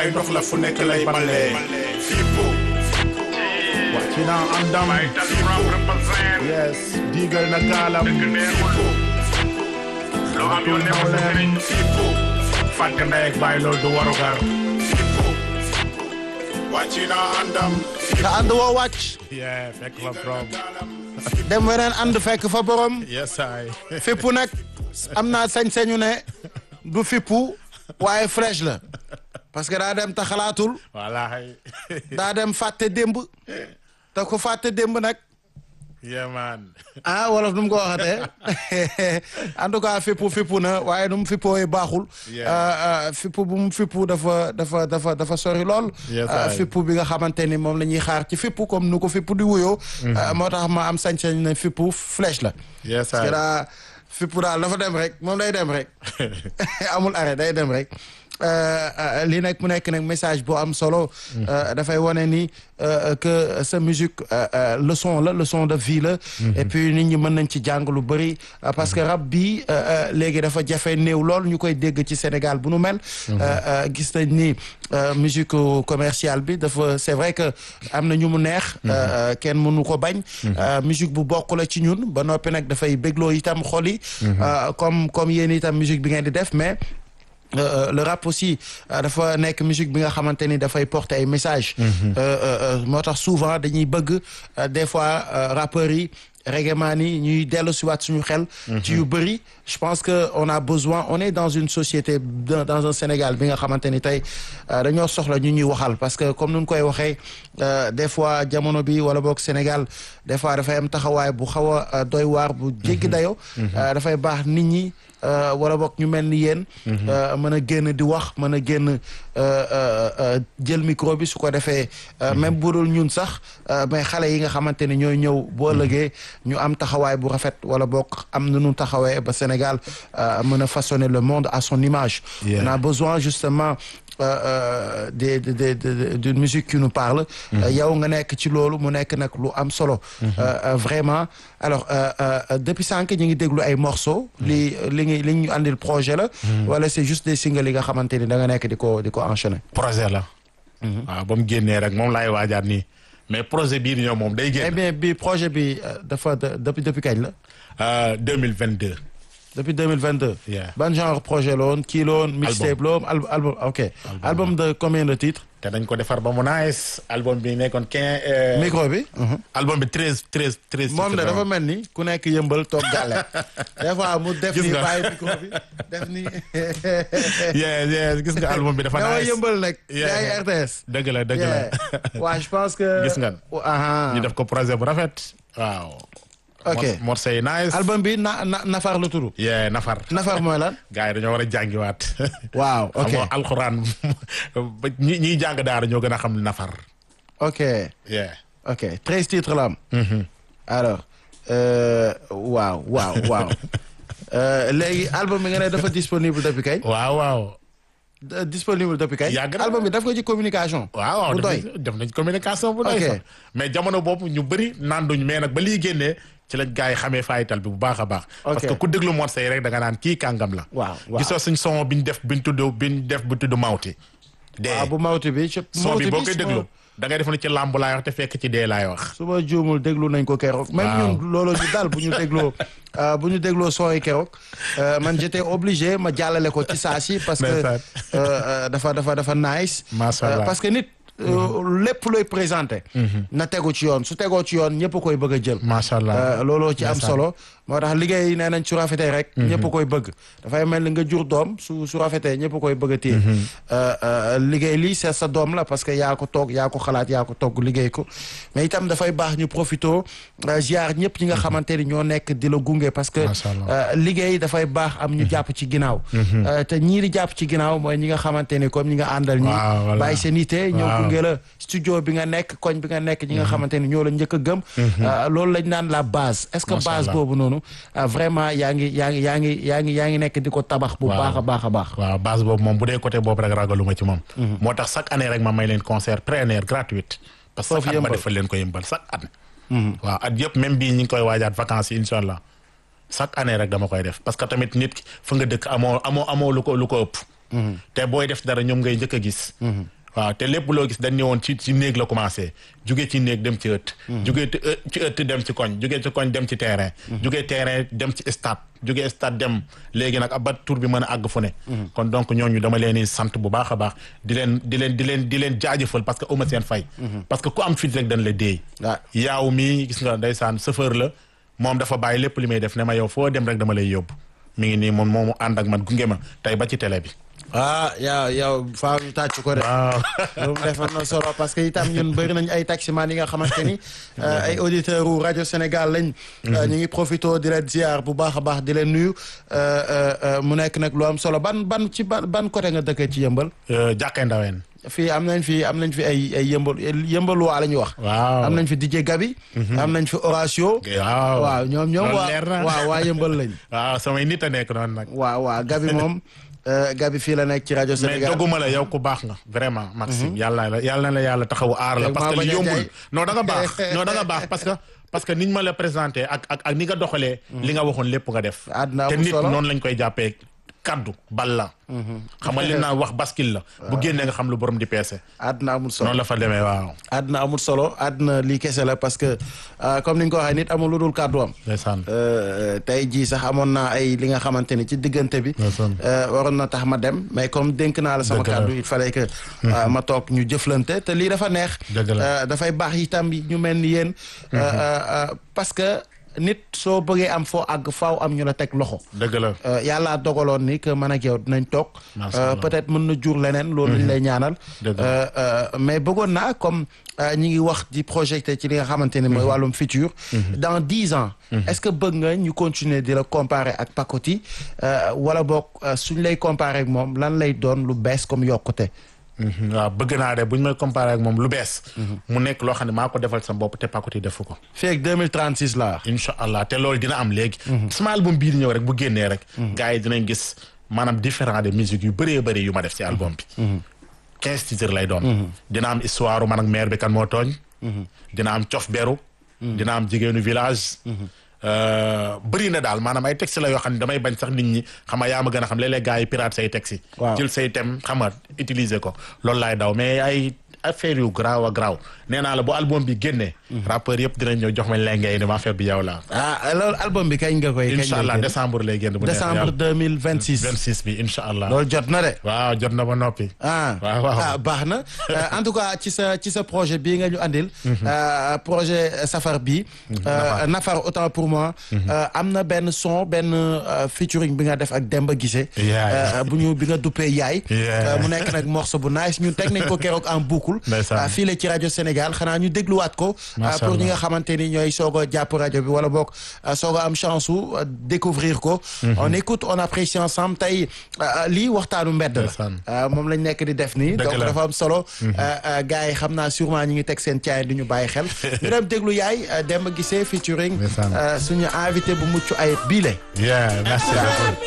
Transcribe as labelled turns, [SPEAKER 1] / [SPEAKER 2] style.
[SPEAKER 1] bàyyi ndox la fu nekk lay balee fippu
[SPEAKER 2] wàcc na andam yes diigal na gaalam
[SPEAKER 1] fippu
[SPEAKER 2] loo am yoon nekkul sa sëriñ
[SPEAKER 1] fippu
[SPEAKER 2] fàtte ndey ak bàyyi loolu du warugar
[SPEAKER 1] fippu wàcc na àndam
[SPEAKER 3] te ànd woo wàcc
[SPEAKER 2] yeah fekk fa borom
[SPEAKER 3] dem weneen ànd fekk fa borom
[SPEAKER 2] yes ay
[SPEAKER 3] fippu nag am naa sañ-sañu ne du fippu waaye fraîche la parce que daa dem te xalaatul
[SPEAKER 2] wallaay
[SPEAKER 3] daa dem fàtte démb te ko fàtte démb nag
[SPEAKER 2] yeah man
[SPEAKER 3] ah wolof nu mu ko waxatee en tout cas fippu fippu na waaye nu mu fippoo yi baaxul
[SPEAKER 2] Yeah.
[SPEAKER 3] Euh, euh, fippu bu mu fippu dafa dafa dafa dafa sori lool
[SPEAKER 2] Yes,
[SPEAKER 3] Euh,
[SPEAKER 2] aye.
[SPEAKER 3] fippu bi nga xamante ni moom la ñuy xaar ci fippu comme nu ko fippu di wuyoo Euh, moo tax ma am sañ-sañ ne fippu flèche la
[SPEAKER 2] yes
[SPEAKER 3] parce que
[SPEAKER 2] ay
[SPEAKER 3] daa fippu daal dafa dem rek moom day dem rek amul arrêt day dem rek Euh, euh, lii nag mu nekk nag message bu am solo euh, dafay wane ni euh, que sa musique euh, euh, leçon la leçon de vie la et puis nit ñi mën nañ ci jàng lu bëri euh, parce que rap bi euh, euh, léegi dafa jafe néew lool ñu koy dégg ci Sénégal bu nu mel Euh, euh, gis nañ ni euh, musique commerciale bi dafa c'est vrai que am na ñu mu neex euh, euh, kenn mënu ko bañ Euh, musique bu bokk la ci ñun ba noppi nag dafay bégloo itam xol yi Euh, comme comme yéen itam musique bi ngeen di def mais Euh, euh, le rap aussi euh, dafa nekk musique bi nga xamante ni dafay porter ay messages. Euh, euh, euh, moo tax souvent dañuy bëgg euh, des fois euh, rappeurs yi reggae man yi ñuy dellu si waat suñu xel. ci yu bëri je pense que on a besoin on est dans une société dans dans un Sénégal bi nga xamante ni tey euh, dañoo soxla ñu ñuy waxal parce que comme nu ñu koy waxee euh, des fois jamono bi wala boog Sénégal des fois dafay am taxawaay bu xaw a euh, doy waar bu jéggi dayo Euh, dafay baax nit ñi. Euh, wala boog ñu mel ni yéen. euh, mën a génn di wax mën a génn euh, euh, euh, jël micro bi su ko defee. euh, même bu dul ñun sax euh, mais xale yi nga xamante ne ñooy ñëw boo ëllëgee ñu am taxawaay bu rafet wala boog am na nu taxawee ba Sénégal euh, mën a façonner le monde à son image.
[SPEAKER 2] Yeah.
[SPEAKER 3] on a besoin justement. euh, euh, des des des des- d'une musique qui nous parle. Euh, yow nga nekk ci loolu mu nekk nag lu am solo. Euh, euh, vraiment alors euh, euh, depuis sànq ñu ngi déglu ay morceaux. li li ngi li ñu andil projet la. wala c'est juste des singles yi nga xamante ni da nga nekk di ko di ko enchaîner.
[SPEAKER 2] projet la waaw ba mu génnee rek moom laay waajaat nii mais projet bii di ñëw moom day
[SPEAKER 3] eh
[SPEAKER 2] génn
[SPEAKER 3] bien bi projet bi euh, dafa de- depuis depuis kañ la.
[SPEAKER 2] euh, 2022
[SPEAKER 3] depuis 2022.
[SPEAKER 2] Yeah.
[SPEAKER 3] ban genre projet la woon kii la woon. mixtape la woon al- album ok. album de combien de titres.
[SPEAKER 2] te dañ ko defar ba mu nice album bi nekkoon quinze
[SPEAKER 3] micro bi.
[SPEAKER 2] album bi treize treize treize
[SPEAKER 3] moom de
[SPEAKER 2] titres la
[SPEAKER 3] dafa
[SPEAKER 2] woon.
[SPEAKER 3] mel ni ku nekk yëmbal toog gàlle des fois mu def
[SPEAKER 2] Gis
[SPEAKER 3] ni
[SPEAKER 2] nga.
[SPEAKER 3] bàyyi micro bi def ni
[SPEAKER 2] yeah yeah gis nga album bi dafa
[SPEAKER 3] dama
[SPEAKER 2] nice
[SPEAKER 3] yëmbal nag
[SPEAKER 2] Yeah.
[SPEAKER 3] yaay RTS
[SPEAKER 2] dëgg la dëgg la
[SPEAKER 3] Yeah. waa je pense que
[SPEAKER 2] Gis nga.
[SPEAKER 3] aha
[SPEAKER 2] ñu def ko projet bu rafet waaw
[SPEAKER 3] Ok.
[SPEAKER 2] Mor- morceau yi nice
[SPEAKER 3] album bi na na nafar la tudd
[SPEAKER 2] yeah nafar
[SPEAKER 3] nafar mooy lan
[SPEAKER 2] gars yi dañoo war a jàngiwaat
[SPEAKER 3] waaw ok
[SPEAKER 2] xam nga alxuraan ba ñi ñiy jàng daara ñoo gën a xam nafar
[SPEAKER 3] ok
[SPEAKER 2] yeah
[SPEAKER 3] ok treize titres la am alors euh, waaw waaw waaw Euh, léegi album bi nga ne dafa disponible depuis kañ
[SPEAKER 2] waaw waaw
[SPEAKER 3] D- disponible depuis kañ
[SPEAKER 2] Yàgg na.
[SPEAKER 3] album bi daf ko ci communication
[SPEAKER 2] waaw waaw
[SPEAKER 3] bu
[SPEAKER 2] def
[SPEAKER 3] doy
[SPEAKER 2] nañ- def nañ communication bu doy
[SPEAKER 3] Ok.
[SPEAKER 2] sax mais jamono boobu ñu bëri nanduñ mais nag ba lii génnee ci lañ gars yi xamee fayital bi bu baax a baax parce que ku déglu morceau yi rek da nga naan kii kàngam la
[SPEAKER 3] waaw waaw
[SPEAKER 2] gisoo suñ son biñ def biñ tudd biñ def bu tudd mawti dee
[SPEAKER 3] waaw bu mawti bi ci
[SPEAKER 2] son bi
[SPEAKER 3] mawti
[SPEAKER 2] boo
[SPEAKER 3] bi
[SPEAKER 2] koy
[SPEAKER 3] su ma-
[SPEAKER 2] déglu da ngay def ne ci làmb laay wax te fekk ci dee laay wax
[SPEAKER 3] su ma juumul déglu nañ ko keroog. même
[SPEAKER 2] Waaw.
[SPEAKER 3] ñun loolu ñu daal bu ñu dégloo euh, bu ñu dégloo son yi keroog euh, man j'étais obligé ma jàllale ko ci saa si parce que
[SPEAKER 2] Ndeysaan.
[SPEAKER 3] euh, euh, dafa dafa dafa nice.
[SPEAKER 2] Macha
[SPEAKER 3] Euh,
[SPEAKER 2] Allah.
[SPEAKER 3] parce que nit. euh, lépp looy présenté. na tegu ci yoon su tegoo ci yoon ñëpp koy bëgg a jël.
[SPEAKER 2] macha allah
[SPEAKER 3] Euh, looloo ci am
[SPEAKER 2] Ndeysaan.
[SPEAKER 3] solo moo tax liggéey nee nañ su rafetee rek. ñëpp koy bëgg dafay mel ni nga jur doom su su rafetee ñëpp koy bëgg a téye. Euh, euh, liggéey lii c'est sa doom la parce que yaa ko toog yaa ko xalaat yaa ko togg liggéey ko mais itam dafay baax ñu profito euh, ziar ñëpp ñi nga xamante ni ñoo nekk di la gunge parce que.
[SPEAKER 2] Macha Allah.
[SPEAKER 3] euh, liggéey dafay baax am ñu jàpp ci ginnaaw. Euh, te ñii di jàpp ci ginnaaw mooy ñi nga xamante ni comme ñi nga àndal ñi
[SPEAKER 2] Waaw, voilà.
[SPEAKER 3] bàyyi seen ité ñëw
[SPEAKER 2] Waaw.
[SPEAKER 3] gunge la studio bi nga nekk koñ bi nga nekk ñi nga xamante ni ñoo la njëkk a gëm. Euh, loolu lañ naan la base est-ce que
[SPEAKER 2] Macha
[SPEAKER 3] base
[SPEAKER 2] Allah.
[SPEAKER 3] boobu noonu euh, vraiment yaa ngi yaa ngi yaa ngi yaa ngi yaa ngi nekk di ko tabax bu
[SPEAKER 2] Waaw.
[SPEAKER 3] baax a baax a baax.
[SPEAKER 2] waaw base boobu moom bu dee côté boobu rek ragaluma ci moom moo tax chaque année rek ma may leen concert plein air gratuite parce que
[SPEAKER 3] Foofu
[SPEAKER 2] chaque at ma
[SPEAKER 3] yëmbal.
[SPEAKER 2] defal leen ko yëmbal chaque at waaw at yëpp même bii ñi ngi koy waajaat vacances yi incha allah chaque année rek dama koy def parce que tamit nit ki fa nga dëkk amoo amoo amoo lu ko lu ko ëpp te booy def dara ñoom ngay njëkk a gis waaw te lépp loo gis dañ ne woon ci ci néeg la commencé jugee ci néeg dem ci ëtt jugee ci ëtt dem ci koñ jugee ci koñ dem ci terrain jugee terrain dem ci stade jugee stade dem léegi nag ba tour bi mën a àgg fu ne kon donc ñooñu dama leen di sant bu baax a baax di leen di leen di leen di leen jaajëfal parce que uma seen fay parce que ku am fit rek dañ la déey
[SPEAKER 3] waaw
[SPEAKER 2] yaaw mi gis nga ndeysaan chauffeur la moom dafa bàyyi lépp li may def ne ma yow foo dem rek dama lay yóbbu mi ngi nii moom moomu ànd ak man gunge ma tey ba ci télé bi
[SPEAKER 3] ah yow yow faaw ñu tàcc ko de.
[SPEAKER 2] waaw
[SPEAKER 3] loolu defar na solo parce que itam ñun bëri nañ ay taximan yi nga xamante ni ay auditeurs wu rajo Sénégal lañ. ñu ngi profité di leen ziar bu baax a baax di leen nuyu mu nekk nag lu am solo ban ban ci ban ban côté nga dëkkee ci yëmbal.
[SPEAKER 2] jàkkee ndaween
[SPEAKER 3] fii am nañ fi am nañ fi ay ay yëmbal yëmbal waa la ñuy wax.
[SPEAKER 2] waaw
[SPEAKER 3] am nañ fi DJ Gabi. am nañ fi Horatio.
[SPEAKER 2] waaw
[SPEAKER 3] waaw ñoom ñoom
[SPEAKER 2] loolu
[SPEAKER 3] waa
[SPEAKER 2] leer na.
[SPEAKER 3] waaw waa yëmbal lañ.
[SPEAKER 2] waaw samay nit a nekk noonu nag
[SPEAKER 3] waaw waaw Gabi moom Gabi fii la nekk ci rajo
[SPEAKER 2] mais
[SPEAKER 3] Sénégal.
[SPEAKER 2] doguma la yow ku baax nga vraiment Maxime yàlla la yàlla na la yàlla taxawu aar la
[SPEAKER 3] Léegi
[SPEAKER 2] parce
[SPEAKER 3] maa
[SPEAKER 2] que
[SPEAKER 3] bañ
[SPEAKER 2] li
[SPEAKER 3] a
[SPEAKER 2] yombul
[SPEAKER 3] jaay.
[SPEAKER 2] non da nga baax non da nga baax parce que parce que niñ ma la présenté ak ak ak ni nga doxalee li nga waxoon lépp nga def
[SPEAKER 3] Àdduna
[SPEAKER 2] te
[SPEAKER 3] amul
[SPEAKER 2] nit
[SPEAKER 3] solo.
[SPEAKER 2] noonu lañ koy jàppee kaddu bal la xam nga li naan wax baskil la bu génnee nga xam lu borom di peese
[SPEAKER 3] àdduna amul solo.
[SPEAKER 2] noonu la fa demee waaw
[SPEAKER 3] àdduna amul solo àdduna lii kese la parce que euh, comme ni nga ko waxee nit amul lu dul kàddu am.
[SPEAKER 2] ndeysaan
[SPEAKER 3] Euh, tey jii sax amoon naa ay li nga xamante ni ci diggante bi.
[SPEAKER 2] Ndeysaan.
[SPEAKER 3] euh, waroon na tax ma dem mais comme dénk naa la sama
[SPEAKER 2] Dëgg la.
[SPEAKER 3] kàddu il fallait que. euh, ma toog ñu jëflante te lii dafa neex.
[SPEAKER 2] Dëgg la.
[SPEAKER 3] Euh, dafay baax itam ñu mel ni yéen. euh, euh, euh, parce que nit soo bëggee am foo àgg faaw am ñu la teg loxo.
[SPEAKER 2] dëgg la
[SPEAKER 3] Euh, yàlla dogaloon ni que man ak yow dinañ toog.
[SPEAKER 2] Macha
[SPEAKER 3] Euh,
[SPEAKER 2] Allah.
[SPEAKER 3] peut-être mën na jur leneen. loolu lañ lay ñaanal.
[SPEAKER 2] Dëgg la.
[SPEAKER 3] Euh, euh, mais bëggoon naa comme euh, ñi ngi wax di projeté ci li nga xamante ne mooy wàllum futur. dans dix ans. est-ce que bëgg nga ñu continuer di la comparer ak Pacoti euh, wala boog euh, suñ lay comparer ak moom lan lay doon lu bees comme yokkute.
[SPEAKER 2] Mhm, waaw bëgg naa de bu ñu may comparé ak moom lu bees mu nekk loo xam ne maa ko defal sa bopp te Pacoti defu ko
[SPEAKER 3] fii ak 2036 laa.
[SPEAKER 2] incha allah te loolu dina am léegi sama album bii di ñëw rek bu génnee rek gars yi dinañ gis maanaam différent de musique yu bëree bëri yu ma def ci album bi quinze titres lay doon dina am histoire man ak maire bi kan moo tooñ dina am cof beru dina am jigéenu village Euh, bëri na daal maanaam ay texte la yoo xam ne damay bañ sax nit ñi xam nga yaa ma gën a xam léeg-léeg gars yi pirate say texte yi
[SPEAKER 3] Waaw.
[SPEAKER 2] jël say thème xam nga utiliser ko loolu laay daw mais ay affaire yu garaaw a garaaw nee naa la bu album bi génnee rappeur yëpp dinañ ñëw jox ma lengay ni ma affaire bi yow la
[SPEAKER 3] ah loolu album bi kañ nga koy. kañ
[SPEAKER 2] incha allah
[SPEAKER 3] lay génn?
[SPEAKER 2] décembre lay génn bu neexee
[SPEAKER 3] décembre
[SPEAKER 2] yàlla.
[SPEAKER 3] 2026.
[SPEAKER 2] 26 bi incha allah
[SPEAKER 3] loolu jot na de.
[SPEAKER 2] waaw jot na ba noppi
[SPEAKER 3] ah
[SPEAKER 2] waaw waaw
[SPEAKER 3] ah baax na Euh, en tout cas ci sa ci sa projet bii nga ñu andil. euh, projet Safar bii. euh, Nafar autant pour moi. euh, am na benn son benn euh, featuring bi nga def ak Demba Guissé.
[SPEAKER 2] Yaay.
[SPEAKER 3] euh, bu ñu bi nga duppee Yaay.
[SPEAKER 2] Yeah.
[SPEAKER 3] Euh, mu nekk nag morceau bu nice ñun teg nañ ko keroog en boucle.
[SPEAKER 2] Ndeysaan.
[SPEAKER 3] euh, fii la ci rajo Sénégal xanaa ñu dégluwaat ko. euh,
[SPEAKER 2] Macha
[SPEAKER 3] pour ñi
[SPEAKER 2] Allah.
[SPEAKER 3] nga xamante ni ñooy soog a jàpp rajo bi wala boog euh, soog a am chance su euh, découvrir ko. on écoute on apprécie ensemble tey euh, lii waxtaanu mbedd la.
[SPEAKER 2] Ndeysaan.
[SPEAKER 3] Euh, moom lañ nekk di def nii
[SPEAKER 2] Dëgg
[SPEAKER 3] donc
[SPEAKER 2] la.
[SPEAKER 3] dafa am solo gars yi xam naa sûrement ñi ngi teg seen caay du ñu bàyyi xel ñu dem déglu yaay euh, Demba Guissé featuring
[SPEAKER 2] Ndeysaan.
[SPEAKER 3] euh, suñu invité bu mucc ay biile
[SPEAKER 2] yeah merci beaucoup